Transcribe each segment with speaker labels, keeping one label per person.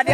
Speaker 1: ታዲያ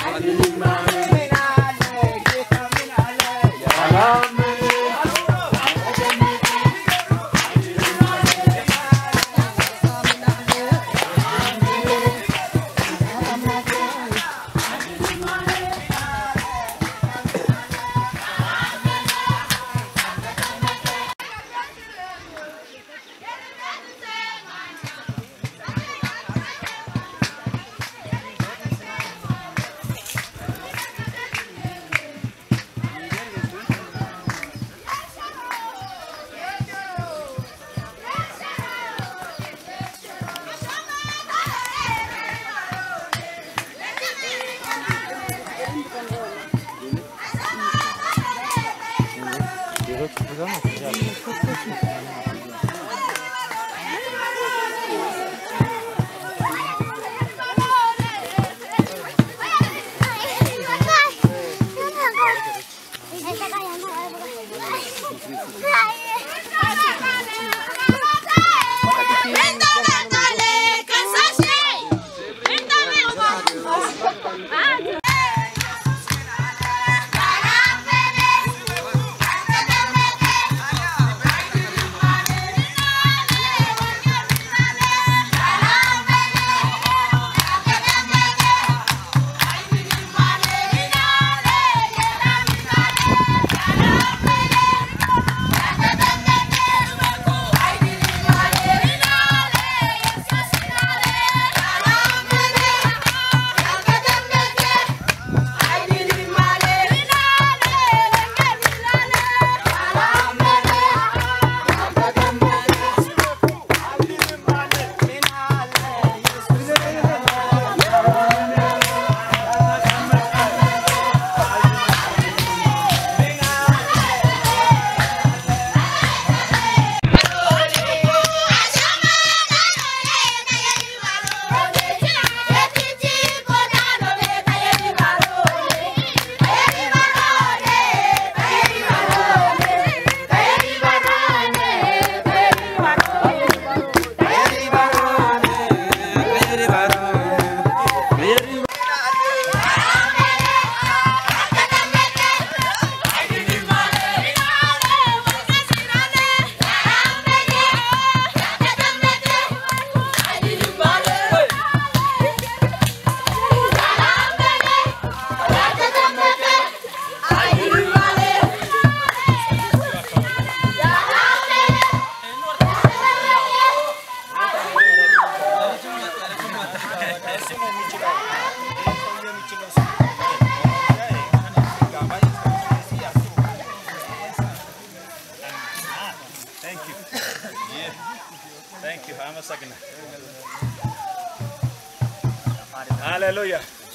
Speaker 2: ሃሌሉያ።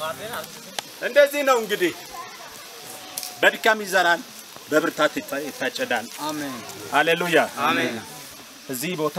Speaker 2: እንደዚህ ነው እንግዲህ በድካም ይዘራል፣ በብርታት ይታ- ይታጨዳል።
Speaker 1: አሜን
Speaker 2: ሃሌሉያ።
Speaker 1: አሜን
Speaker 2: እዚህ ቦታ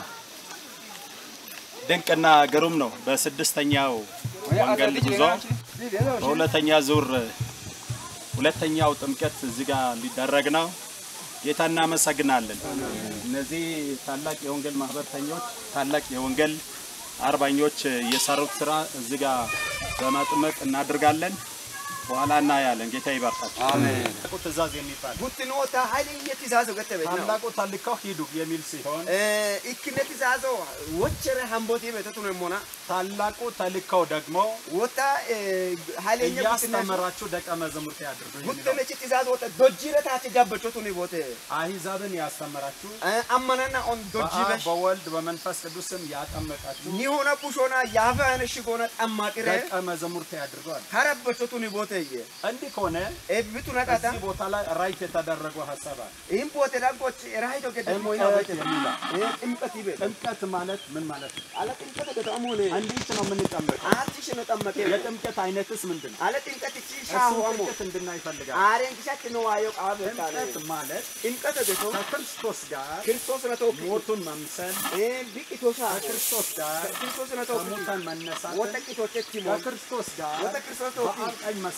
Speaker 2: ድንቅና ግሩም ነው። በስድስተኛው ወንጌል ጉዞ በሁለተኛ ዙር ሁለተኛው ጥምቀት እዚህ ጋር ሊደረግ ነው። ጌታ እናመሰግናለን። እነዚህ ታላቅ የወንጌል ማህበርተኞች ታላቅ የወንጌል አርባኞች የሰሩት ስራ እዚህ ጋር በመጥመቅ እናድርጋለን። በኋላ እናያለን። ጌታ ይባርካቸው።
Speaker 1: አሜን
Speaker 2: ታላቁ ትእዛዝ የሚባል
Speaker 1: ጉትኖታ ሀይልየ ትእዛዞ ገተበች ነው
Speaker 2: ታላቁ ታልካው ሂዱ የሚል ሲሆን
Speaker 1: ኢክነ ትእዛዞ ወቸረ ሀምቦቴ ቤተቱ ነው ሞና
Speaker 2: ታላቁ ተልካው ደግሞ
Speaker 1: ወታ ሀይለኛ ጉትነ
Speaker 2: እያስተመራችሁ ደቀ መዛሙርት ያድርጉ የሚለው
Speaker 1: ጉትነች ትእዛዝ ወጣ ዶጂረ ታች ጃበቾቱ ነው ቦቴ
Speaker 2: አሕዛብን ያስተመራችሁ
Speaker 1: አመናና ኦን
Speaker 2: በአብ
Speaker 1: ዶጂበሽ
Speaker 2: በወልድ በመንፈስ ቅዱስም ያጠመቃችሁ
Speaker 1: ኒሆነ ቡሾና ያፈ ነሽጎነ ጠማቅረ
Speaker 2: ደቀ መዛሙርት ያድርገዋል።
Speaker 1: ከረበቾቱ ነው ቦቴ
Speaker 2: እንዲህ ከሆነ
Speaker 1: ኤብቱ ነቃታ
Speaker 2: እዚህ ቦታ ላይ ራይት የተደረገው ሀሳብ አለ።
Speaker 1: ይህም ቦቴ ዳንቆች ራሂቶ ገደ ሞይና
Speaker 2: ጥምቀት
Speaker 1: ቦቴ
Speaker 2: የሚለው
Speaker 1: ጥምቀት ይበል
Speaker 2: ጥምቀት ማለት ምን ማለት ነው?
Speaker 1: አለ ጥምቀት ገጣሙ ሆነ
Speaker 2: እንዴት ነው የምንጠመቀው?
Speaker 1: አርቲሽ ነው ጠመቀ
Speaker 2: የጥምቀት አይነትስ ምንድን ነው?
Speaker 1: አለ ጥምቀት እቺ
Speaker 2: እሱ
Speaker 1: ሻሁ አሞ
Speaker 2: ጥምቀት እንድናይ ይፈልጋል።
Speaker 1: አሬን ኪሻት ነው አዮ ቃብ ታለ
Speaker 2: ጥምቀት ማለት
Speaker 1: ጥምቀት ገቶ
Speaker 2: ከክርስቶስ ጋር
Speaker 1: ክርስቶስ ነው ተወክ
Speaker 2: ሞቱን መምሰል፣
Speaker 1: እ ቢቂቶሳ
Speaker 2: ከክርስቶስ ጋር
Speaker 1: ክርስቶስ ነው ተወክ
Speaker 2: ከሙታን መነሳትን፣
Speaker 1: ወተቂቶች እቲሞ
Speaker 2: ከክርስቶስ ጋር
Speaker 1: ወተ ክርስቶስ ተወክ
Speaker 2: በአብ ቀኝ መሳተፍ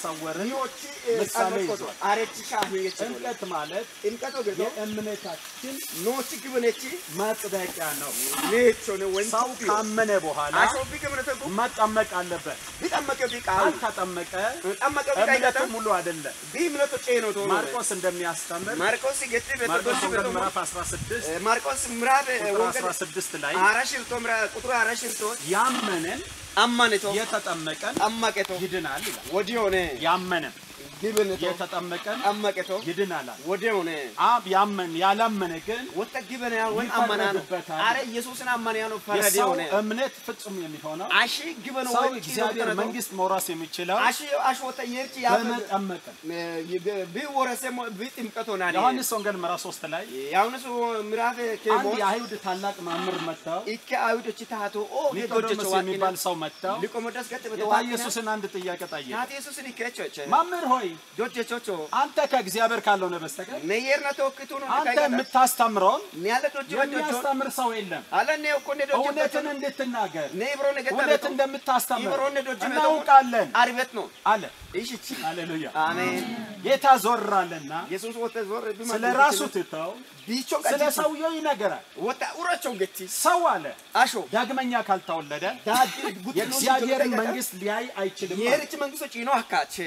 Speaker 2: ማሳወርን
Speaker 1: ኒዎች
Speaker 2: ምሳሌ
Speaker 1: ጸሎት
Speaker 2: ይዟል።
Speaker 1: አረች ሻሁ የች
Speaker 2: ጥምቀት ማለት
Speaker 1: ጥምቀቶ ገዶ
Speaker 2: የእምነታችን
Speaker 1: ኖች ግብነች
Speaker 2: ማጽደቂያ ነው።
Speaker 1: ኔቾ ነው ወን
Speaker 2: ሰው ካመነ በኋላ
Speaker 1: አሾ ቢግብነተ ጉ
Speaker 2: መጠመቅ አለበት።
Speaker 1: ቢጠመቀ ቢቃል
Speaker 2: ካልተጠመቀ
Speaker 1: ጠመቀ
Speaker 2: እምነቱ
Speaker 1: ቢቃይለተ
Speaker 2: ሙሉ አይደለም።
Speaker 1: ቢምነቶ ጬኖ ቶ
Speaker 2: ማርቆስ እንደሚያስተምር
Speaker 1: ማርቆስ ገት
Speaker 2: ማርቆስ
Speaker 1: በተዶሽ
Speaker 2: ወንጌል
Speaker 1: በቶ
Speaker 2: ምዕራፍ 16
Speaker 1: ማርቆስ ምዕራፍ
Speaker 2: ቁጥር
Speaker 1: ወንጌል
Speaker 2: 16 ላይ
Speaker 1: አራሽርቶ ምዕራፍ ቁጥሩ አራሽርቶ
Speaker 2: ያመነን
Speaker 1: አማነቶ
Speaker 2: የተጠመቀን
Speaker 1: ጠመቀቶ
Speaker 2: ይድናል ይላል።
Speaker 1: ወዲዮነ
Speaker 2: ያመነን
Speaker 1: ግብነቶ
Speaker 2: የተጠመቀን
Speaker 1: ጠመቀቶ
Speaker 2: ይድናል አለ።
Speaker 1: ወዲዮነ
Speaker 2: አብ ያመን ያላመነ ግን
Speaker 1: ወጣ ግበነ ወን አማና ነው
Speaker 2: ይፈረድበታል።
Speaker 1: አረ ኢየሱስን አማና ነው ፈረደ
Speaker 2: የሰው
Speaker 1: ሆነ
Speaker 2: እምነት ፍጹም የሚሆነው
Speaker 1: አሺ ግበነ
Speaker 2: ሰው
Speaker 1: ወን
Speaker 2: እግዚአብሔር መንግስት መውረስ የሚችለው
Speaker 1: አሺ አሽ ወጣ የርቺ ያ
Speaker 2: በመጠመቅ ነው።
Speaker 1: ቢወረሰ ቢጥምቀቶ ና
Speaker 2: ዮሐንስ ወንጌል ምዕራፍ 3 ላይ
Speaker 1: ያውነሱ ምዕራፍ ከሞ
Speaker 2: አንድ የአይሁድ ታላቅ መምህር መጥተው
Speaker 1: ኢከ አይሁዶች ታቶ ኦ
Speaker 2: ኒቆዲሞስ የሚባል ሰው መጥተው
Speaker 1: ሊቆሞዳስ ገጥ
Speaker 2: ጌታ
Speaker 1: በተዋቀነ
Speaker 2: ኢየሱስን አንድ ጥያቄ ጠየቀ።
Speaker 1: ታቴ ኢየሱስን ይከቸቸ
Speaker 2: መምህር ሆይ
Speaker 1: ዶጀቾቾ
Speaker 2: አንተ ከእግዚአብሔር ካልሆነ በስተቀር
Speaker 1: ነየርና ተወክቱ ነው
Speaker 2: አንተ የምታስተምረውን
Speaker 1: ኒያለ ዶጀ ዶጀ
Speaker 2: የሚያስተምር ሰው የለም።
Speaker 1: አለ ነ እኮ ነ ዶጀ
Speaker 2: እውነትን እንድትናገር
Speaker 1: ነ ብሮ ነገ
Speaker 2: እውነት እንደምታስተምር
Speaker 1: ይብሮን ዶጀ
Speaker 2: እናውቃለን
Speaker 1: አርበት ነው
Speaker 2: አለ።
Speaker 1: እሺ
Speaker 2: ሃሌሉያ።
Speaker 1: አሜን
Speaker 2: ጌታ ዞራለና
Speaker 1: ኢየሱስ ወተ ዞር ቢማ
Speaker 2: ስለ ራሱ ትተው
Speaker 1: ቢቾ
Speaker 2: ስለ ሰውየው ይነገራል።
Speaker 1: ወጣ ኡራቸው ገቲ
Speaker 2: ሰው አለ
Speaker 1: አሾ
Speaker 2: ዳግመኛ ካልተወለደ
Speaker 1: ዳድ ጉት
Speaker 2: የእግዚአብሔርን መንግስት ሊያይ አይችልም። አለ።
Speaker 1: የርች መንግስቶች ይኖ አካቸ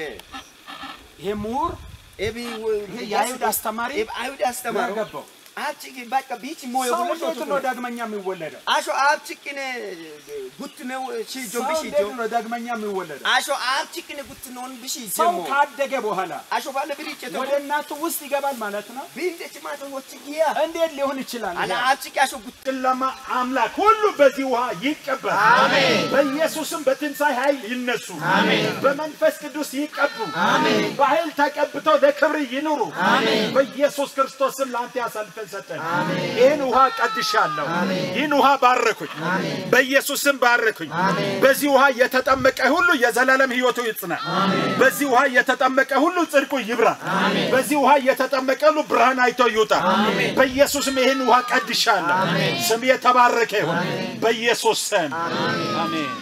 Speaker 2: ይሄ ምሁር
Speaker 1: ኤቢ
Speaker 2: ይሄ የአይሁድ አስተማሪ
Speaker 1: ኤብ አይሁድ አስተማሩ
Speaker 2: ገባው።
Speaker 1: አቺ በቃ ቢች ሞዮ
Speaker 2: ሰው
Speaker 1: ብሎ
Speaker 2: እንዴት ነው ዳግመኛ የሚወለደው?
Speaker 1: አሾ አብቺቅነ ጉት ነው ሺ
Speaker 2: ሰው
Speaker 1: ጆምቢሽ
Speaker 2: እንዴት ነው ዳግመኛ የሚወለደው?
Speaker 1: አሾ አብቺቅነ ጉት ነው ቢሽ
Speaker 2: ሰው
Speaker 1: ጀሞ
Speaker 2: ካደገ በኋላ
Speaker 1: አሾ ባለ ብሪጭ ተው
Speaker 2: ወደ እናቱ ውስጥ ይገባል ማለት ነው።
Speaker 1: ቢንደች ማተ ወጭ ጊያ
Speaker 2: እንዴት ሊሆን ይችላል?
Speaker 1: አላ አብቺቅ አሾ ጉት
Speaker 3: ጨለማ አምላክ ሁሉ በዚህ ውሃ ይቀበል። አሜን። በኢየሱስም በትንሣኤ ኃይል ይነሱ። አሜን። በመንፈስ ቅዱስ ይቀቡ። አሜን። በኃይል ተቀብተው ለክብር ይኑሩ። አሜን። በኢየሱስ ክርስቶስ ስም ለአንተ ያሳልፈን ሰጠን። አሜን። ይህን ውሃ ቀድሻለሁ። ይህን ውሃ ባረኩኝ። በኢየሱስ ስም ባረኩኝ። በዚህ ውሃ የተጠመቀ ሁሉ የዘላለም ሕይወቱ ይጽና። በዚህ ውሃ የተጠመቀ ሁሉ ጽድቁ ይብራ። በዚህ ውሃ የተጠመቀ ሁሉ ብርሃን አይቶ ይውጣ። በኢየሱስም ይህን ውሃ ቀድሻለሁ። ስም የተባረከ ይሁን በኢየሱስ ስም አሜን።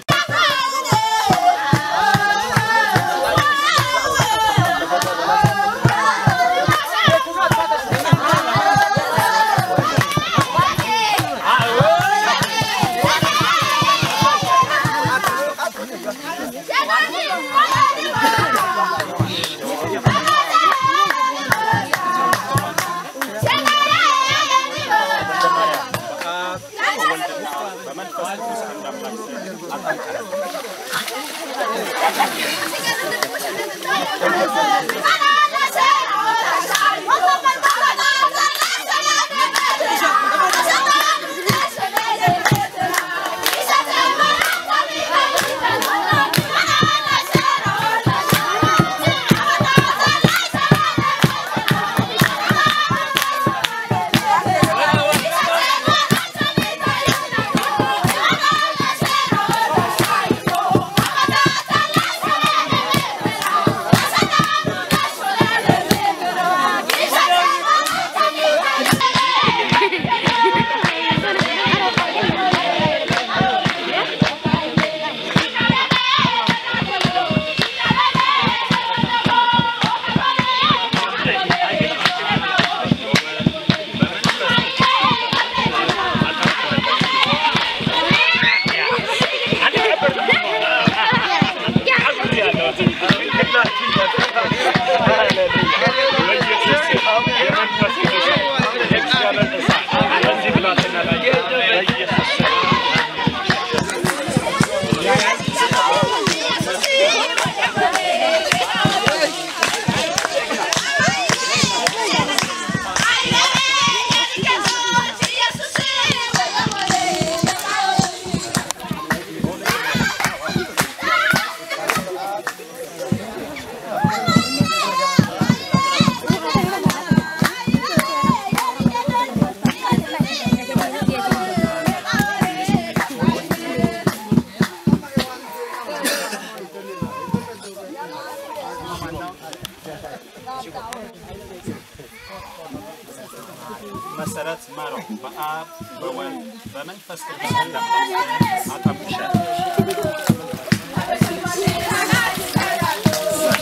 Speaker 2: መሰረት ማረው በአብ በወልድ በመንፈስ ቅዱስ እንደምታውቁ አጠምቅሻለሁ።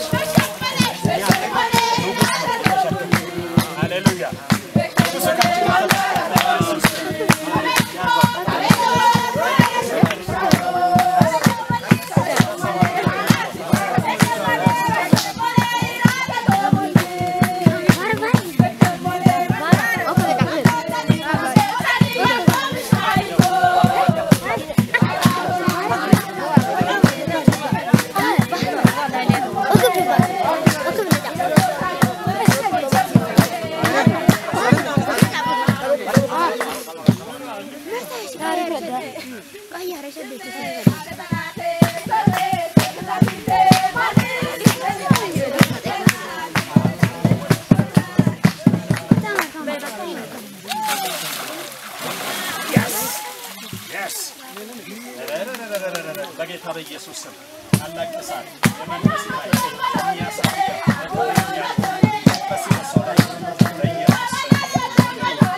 Speaker 2: በጌታ በኢየሱስ ስም ታላቅ እሳት የመንፈስ ኃይል የሚያሳድገው መንፈስ የሰው ላይ በኢየሱስ ስም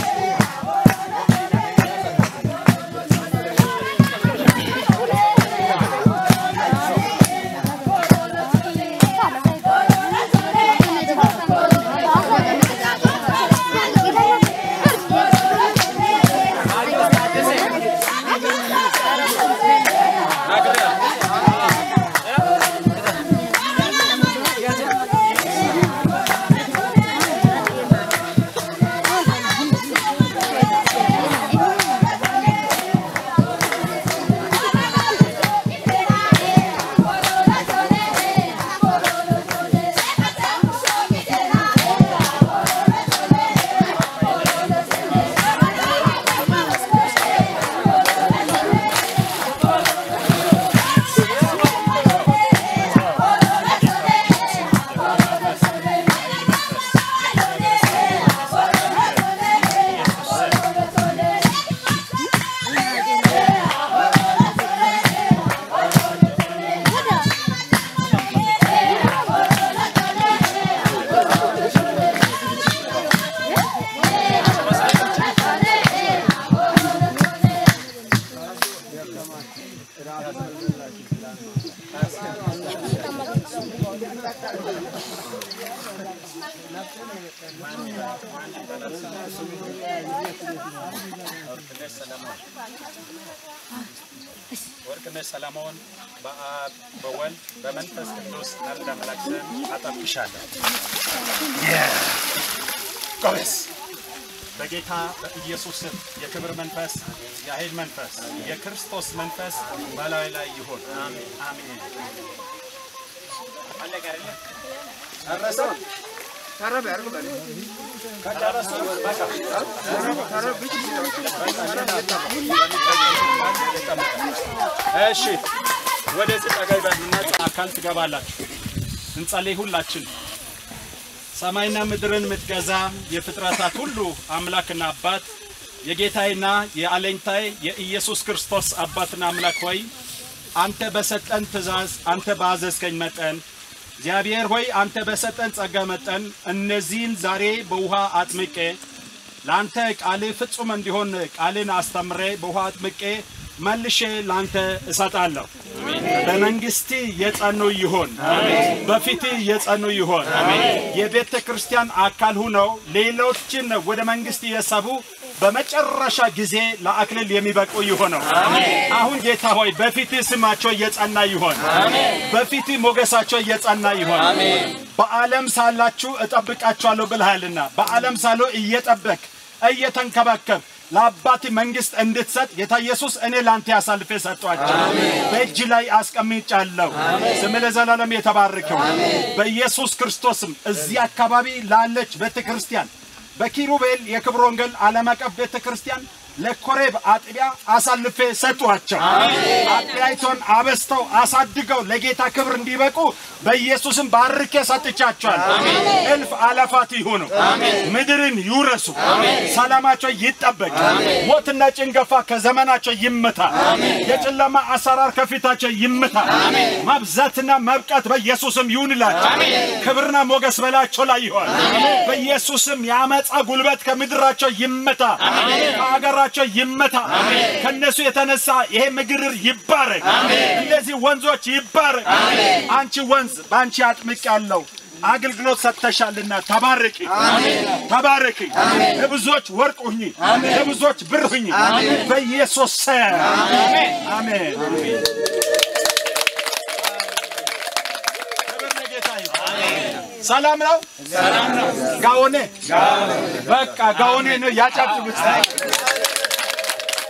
Speaker 2: ወርቅነሽ ሰለሞን በአብ በወልድ በመንፈስ ቅዱስ አንድ አምላክ ስም አጠብቅሻለሁ። ጎበዝ በጌታ በኢየሱስ ስም የክብር መንፈስ፣ የኃይል መንፈስ፣ የክርስቶስ መንፈስ በላዩ ላይ ይሁን። አሜን። ጨረሰው? ከጨረሱ በቃ እሺ ወደዚህ ጠጋ ይበሉና አካል ትገባላችሁ። እንጸልይ ሁላችን። ሰማይና ምድርን የምትገዛ የፍጥረታት ሁሉ አምላክና አባት የጌታዬና የአለኝታዬ የኢየሱስ ክርስቶስ አባትና አምላክ ሆይ አንተ በሰጠን ትእዛዝ አንተ ባዘዝከኝ መጠን እግዚአብሔር ሆይ አንተ በሰጠን ጸጋ መጠን እነዚህን ዛሬ በውሃ አጥምቄ ለአንተ ቃልህ ፍጹም እንዲሆን ቃልን አስተምሬ በውሃ አጥምቄ መልሼ ለአንተ እሰጣለሁ። በመንግስት የጸኑ ይሆን፣ በፊት የጸኑ ይሆን። የቤተ ክርስቲያን አካል ሁነው ሌሎችን ወደ መንግስት የሰቡ በመጨረሻ ጊዜ ለአክሊል የሚበቁ ይሆነው። አሁን ጌታ ሆይ በፊት ስማቸው እየጸና ይሆን፣ በፊት ሞገሳቸው እየጸና ይሆን። በዓለም ሳላችሁ እጠብቃችኋለሁ ብልሃልና በዓለም ሳሉ እየጠበቅ እየተንከባከብ ለአባት መንግስት እንድትሰጥ ጌታ ኢየሱስ እኔ ለአንተ አሳልፌ ሰጧቸው፣ በእጅ ላይ አስቀምጫለሁ። ስም ለዘላለም የተባረከው በኢየሱስ ክርስቶስም እዚህ አካባቢ ላለች ቤተ ክርስቲያን በኪሩቤል የክብር ወንጌል ዓለም አቀፍ ቤተ ክርስቲያን ለኮሬብ አጥቢያ አሳልፌ ሰጧቸው። አጥቢያይቶን አበስተው አሳድገው ለጌታ ክብር እንዲበቁ በኢየሱስም ባርኬ ሰጥቻቸዋል። እልፍ አላፋት ይሁኑ፣ ምድርን ይውረሱ፣ ሰላማቸው ይጠበቅ፣ ሞትና ጭንገፋ ከዘመናቸው ይመታ፣ የጨለማ አሰራር ከፊታቸው ይመታ፣ ማብዛትና መብቃት በኢየሱስም ይሁንላቸው። ክብርና ሞገስ በላቸው ላይ ይሆን። በኢየሱስም የአመፃ ጉልበት ከምድራቸው ይመታ፣ ከአገራቸው ይመታ። ከነሱ የተነሳ ይሄ ምድር ይባረክ፣ እነዚህ ወንዞች ይባረክ። አንቺ ወንዝ በአንቺ አጥምቅ ያለው አገልግሎት ሰጥተሻልና ተባረኪ፣ ተባረኪ። ለብዙዎች ወርቅ ሁኚ፣ ለብዙዎች ብር ሁኚ። በኢየሱስ ስም አሜን። ክብር ለጌታ ይሁን። ሰላም ነው። ጋውኔ በቃ ጋውኔ ነው። ያጨብጭቡት።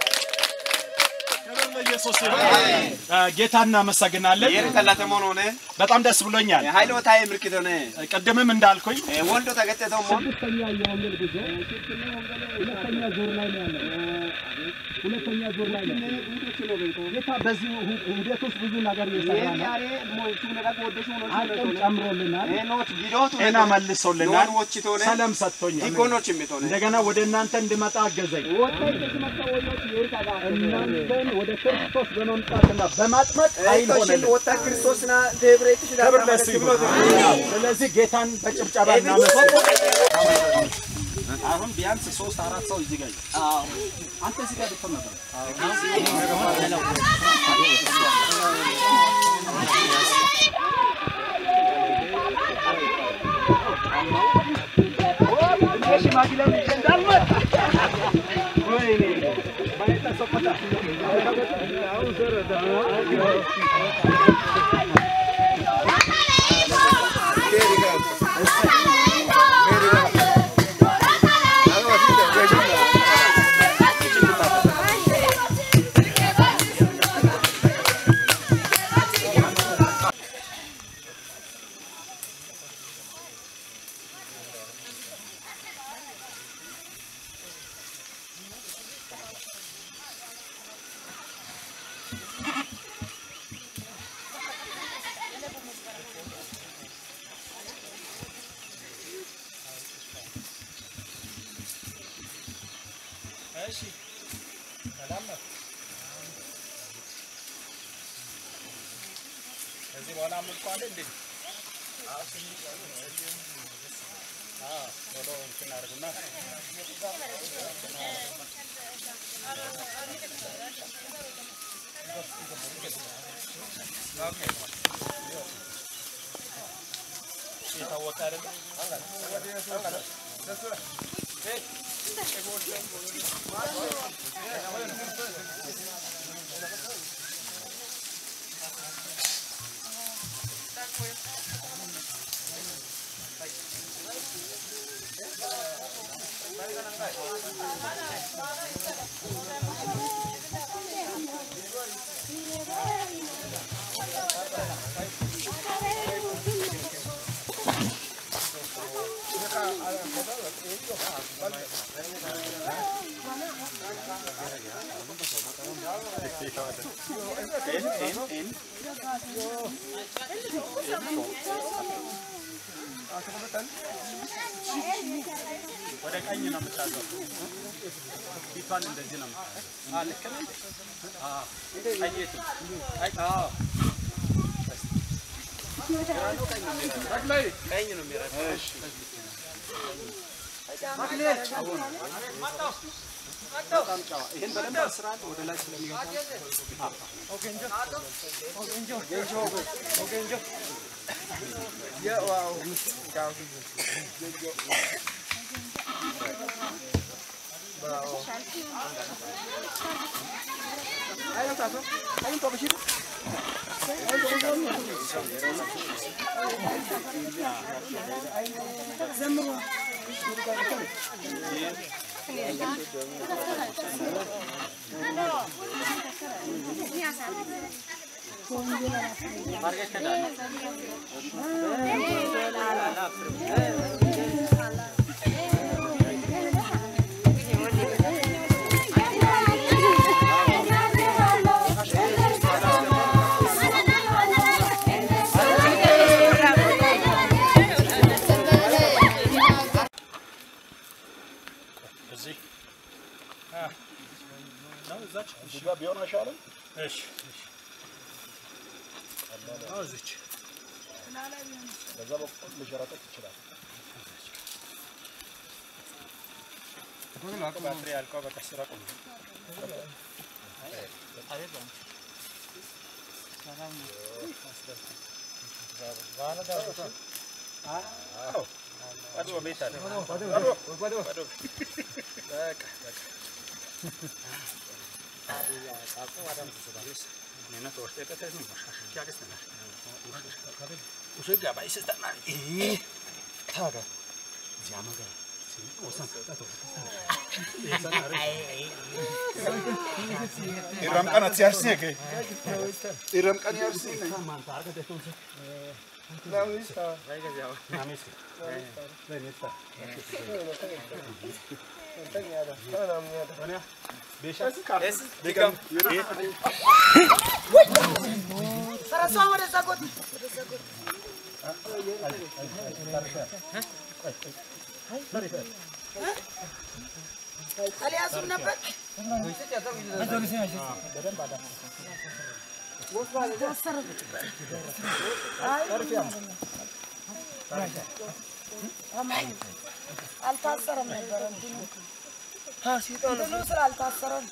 Speaker 2: ክብር ለኢየሱስ ይሁን። ጌታ እናመሰግናለን።
Speaker 1: Ieri dalla Temonone?
Speaker 2: በጣም ደስ ብሎኛል።
Speaker 1: ሃይሎታዬ ምልክት ሆነ
Speaker 2: ቅድምም እንዳልኩኝ
Speaker 1: ወልዶ ተገጠተው ሞን
Speaker 4: ስድስተኛ የወንጌል ጉዞ ሁለተኛ ዙር ላይ ነው ያለው። ሁለተኛ ዙር ላይ ነው። ጌታ በዚህ ሂደት ውስጥ ብዙ ነገር እየሰራ ነው። አቅም ጨምሮልናል።
Speaker 2: ጤና መልሶልናል፣ ሰላም ሰጥቶኛል። እንደገና ወደ እናንተ እንድመጣ አገዘኝ።
Speaker 4: እናንተን ወደ ክርስቶስ በመምጣትና በማጥመቅ ኃይል ሆነልን። ክብር ለእሱ ይሁን።
Speaker 2: ስለዚህ ጌታን በጭብጨባ እናመሰግናለን። አሁን ቢያንስ ሶስት አራት ሰው እዚህ ጋር ይሁን። አንተ እዚህ ጋር ብትሆን ነበር። ወደ ቀኝ ነው የምታዘው። ፊቷን እንደዚህ ነው የምታዘው። አዎ፣ ልክ ነህ። አዎ፣ ቀኝ የቱ? ቀኝ፣ አዎ።
Speaker 1: ቀኝ ነው የሚረዳው።
Speaker 2: እሺ። በጣም ጨዋ። ይሄን በደንብ አስራት ወደ ላይ ስለሚገባ እዚህ ነው እዛች እዚህ ጋር ቢሆን አይሻልም? እሺ ነው እዚች በዛ በኩል ልሸረጠጥ ይችላል። ባትሪ ያልቀው በቃ ስራ ቆም ቤት አለ
Speaker 3: Irram qanat yarsine ke. Irram qan yarsine.
Speaker 5: አልያዙም ነበር። አልታሰረም ነበር እንትኑ እንትኑ ስላልታሰረም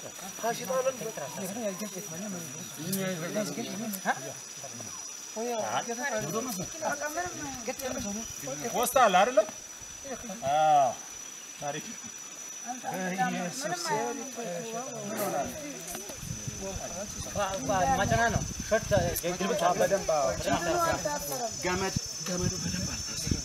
Speaker 3: ወስታል አይደለ? አዎ ታሪክ ገመድ ገመዱ በደንብ አልታሰረም።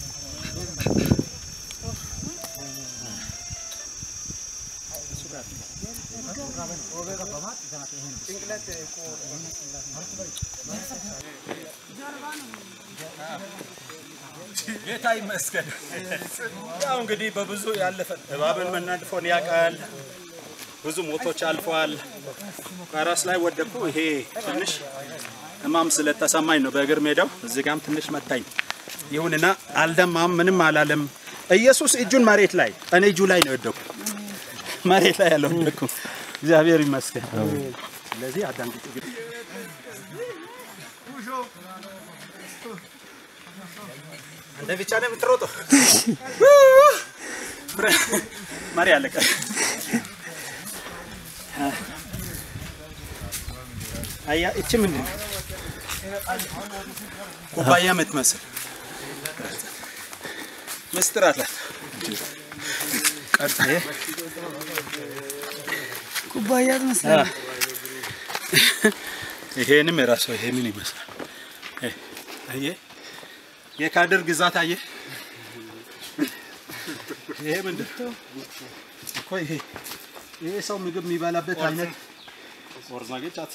Speaker 3: ጌታ ይመስገን። ያው እንግዲህ በብዙ ያለፈ እባብን መናድፎን ያውቃል። ብዙ ሞቶች አልፈዋል። ፈረስ ላይ ወደኩ። ይሄ ትንሽ ህማም ስለተሰማኝ ነው በእግር ሜዳው። እዚህ ጋም ትንሽ መታኝ። ይሁንና አልደማም፣ ምንም አላለም። ኢየሱስ እጁን መሬት ላይ እኔ እጁ ላይ ነው የወደኩ፣ መሬት ላይ ያለው ወደኩ። እግዚአብሔር ይመስገን። ስለዚህ አዳምጡ እንግዲህ አንተ ብቻ ነው የምትሮጠው። መሪ አለቀ። አያ እቺ ምንድን ነው? ኩባያ የምትመስል ምስጢር አላት። ቀጣይ
Speaker 5: ኩባያ ትመስላለህ።
Speaker 3: ይሄንም የራሱ ይሄ ምን ይመስላል? ይሄ አየህ፣ የካድር ግዛት አየህ። ይሄ ምንድን ነው እኮ ይሄ ይሄ ሰው ምግብ የሚበላበት አይነት ወርዛጌ ጫት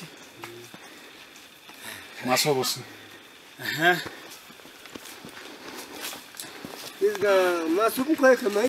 Speaker 3: ማሶቦስ
Speaker 1: ማሱም ኮይ ከማይ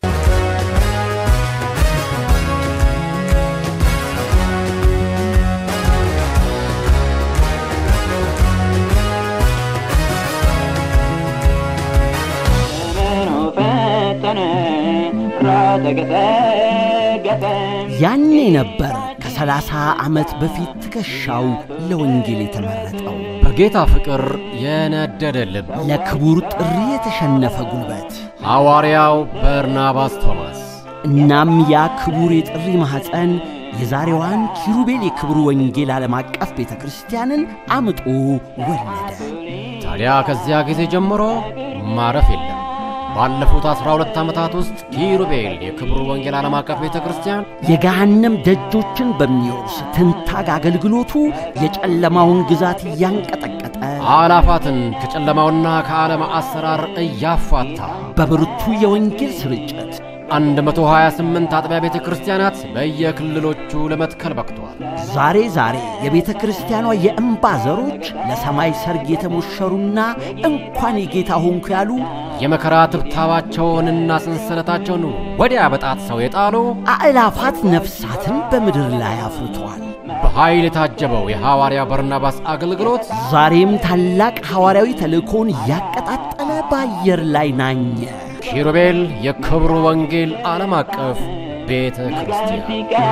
Speaker 6: ያኔ ነበር ከሰላሳ ዓመት በፊት ትከሻው ለወንጌል የተመረጠው
Speaker 7: በጌታ ፍቅር የነደደ ልብ
Speaker 6: ለክቡር ጥሪ የተሸነፈ ጉልበት።
Speaker 7: ሐዋርያው በርናባስ ቶማስ
Speaker 6: እናም ያ ክቡር የጥሪ ማኅፀን የዛሬዋን ኪሩቤል የክብሩ ወንጌል ዓለም አቀፍ ቤተ ክርስቲያንን አምጦ ወለደ።
Speaker 7: ታዲያ ከዚያ ጊዜ ጀምሮ ማረፍ የለም። ባለፉት 12 ዓመታት ውስጥ ኪሩቤል የክብሩ ወንጌል ዓለም አቀፍ ቤተ ክርስቲያን
Speaker 6: የገሃነም ደጆችን በሚወርስ ትንታግ አገልግሎቱ የጨለማውን ግዛት እያንቀጠቀጠ
Speaker 7: አላፋትን ከጨለማውና ከዓለም አሰራር እያፋታ
Speaker 6: በብርቱ የወንጌል ስርጭት
Speaker 7: 128 አጥቢያ ቤተ ክርስቲያናት በየክልሎቹ ለመትከል በቅተዋል።
Speaker 6: ዛሬ ዛሬ የቤተ ክርስቲያኗ የእምባ ዘሮች ለሰማይ ሰርግ የተሞሸሩና እንኳን የጌታ ሆንኩ ያሉ
Speaker 7: የመከራ ትብታባቸውንና ሰንሰለታቸውን ወዲያ በጣጥሰው የጣሉ
Speaker 6: አእላፋት ነፍሳትን በምድር ላይ አፍርተዋል።
Speaker 7: በኃይል የታጀበው የሐዋርያ በርናባስ አገልግሎት
Speaker 6: ዛሬም ታላቅ ሐዋርያዊ ተልእኮውን እያቀጣጠለ በአየር ላይ ናኘ።
Speaker 7: ኪሩቤል የክብሩ ወንጌል ዓለም አቀፍ ቤተ ክርስቲያን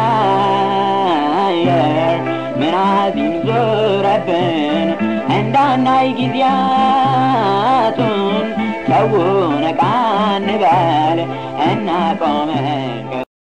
Speaker 8: ሲቀያየር ምናዚም ዞረብን እንዳናይ ጊዜያቱን ሰው ነቃ እንበል እናቆመን